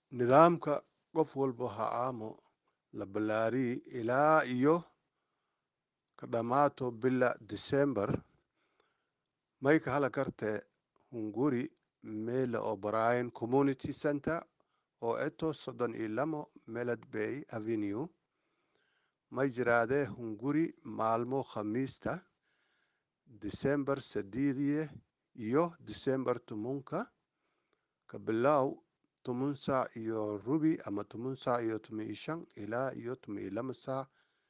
nidaamka qof walba ha aamo la ballaariyey ilaa iyo ka dhammaato bila december mayka hala karte hunguri meela o'brien community center oo eto soddon iyo lamo melad bay avenue may jiraadee hunguri maalmo khamiista december sadiidiye iyo december tumunka ka bilow tumun saac iyo rubi ama tumun saac iyo tumi iyo shan ilaa iyo tumi iyo lama saac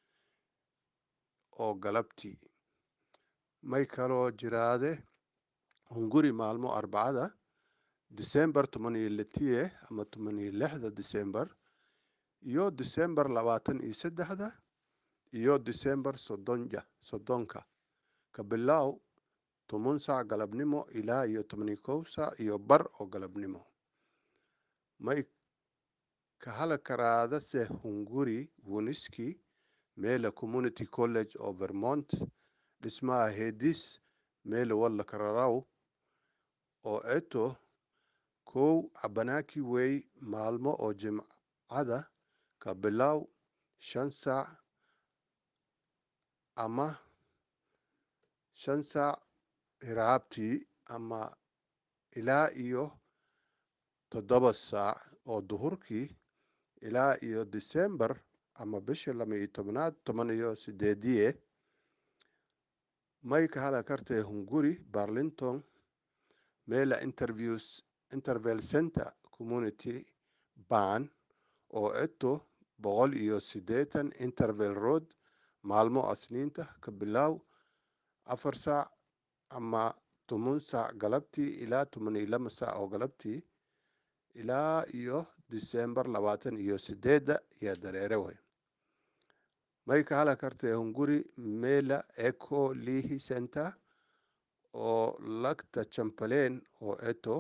oo galabtii may kaloo jiraade hunguri maalmo arbacada december toban iyo litiye ama toban iyo lixda december iyo december labaatan iyo saddexda iyo december soddonja soddonka ka bilow toban saac galabnimo ilaa iyo toban iyo kow saac iyo bar oo galabnimo may ka hala karaadase hunguri wuniski meela community college oo vermont dhismaha hedis meela walla kararaw oo eto kow cabanaki wey maalmo oo jimcada ka bilow shan saac ama shan saac hiraabtii ama ilaa iyo toddoba saac oo duhurkii ilaa iyo december ama bisha lama iyo tobnaad toban iyo sideediye may ka hala kartee hunguri barlington meela interviews interval center community ban oo eto boqol iyo siddeetan interval road maalmo asniinta ka bilow afar saac ama toban saac galabtii ilaa toban iyo lama saac oo galabtii ilaa iyo december labaatan iyo sideedda iyo dareere way may ka hala kartee hunguri meela eco lihi center oo lagta chamberlain oo eto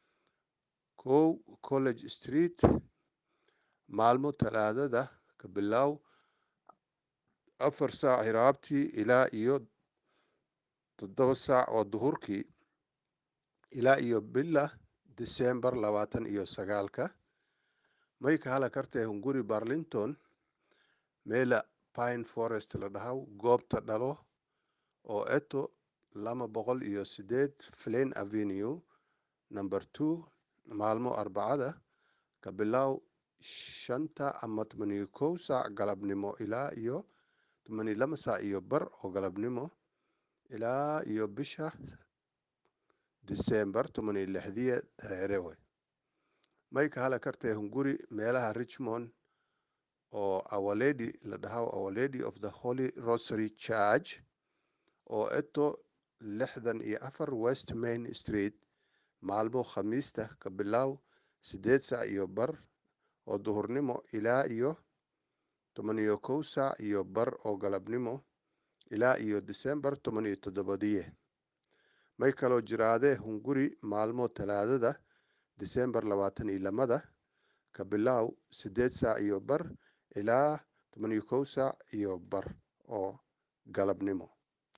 kow college street maalmo talaadada ka bilow afar saac hiraabtii ilaa iyo toddoba saac oo duhurkii ilaa iyo bila december labaatan iyo sagaalka may ka hala kartee hunguri barlington meela pine forest la dhahaw goobta dhalo oo eto lama boqol iyo sideed flin avenue number two maalmo arbacada ka bilow shanta ama toban iyo kow saac galabnimo ilaa iyo toban iyo lama saac iyo bar oo galabnimo ilaa iyo bisha december toban iyo lixdiye dareere way may ka hala kartee hunguri meelaha richmond oo our lady la dhahaw our lady of the holy rosary church oo eto lixdan iyo afar west main street maalmo khamiista ka bilow siddeed saac iyo bar oo duhurnimo ilaa iyo toban iyo kow saac iyo bar oo galabnimo ilaa iyo december toban iyo toddobadiye may kaloo jiraadee hunguri maalmo talaadada december labaatan iyo lamada ka bilow siddeed saac iyo bar ilaa toban iyo kow saac iyo bar oo galabnimo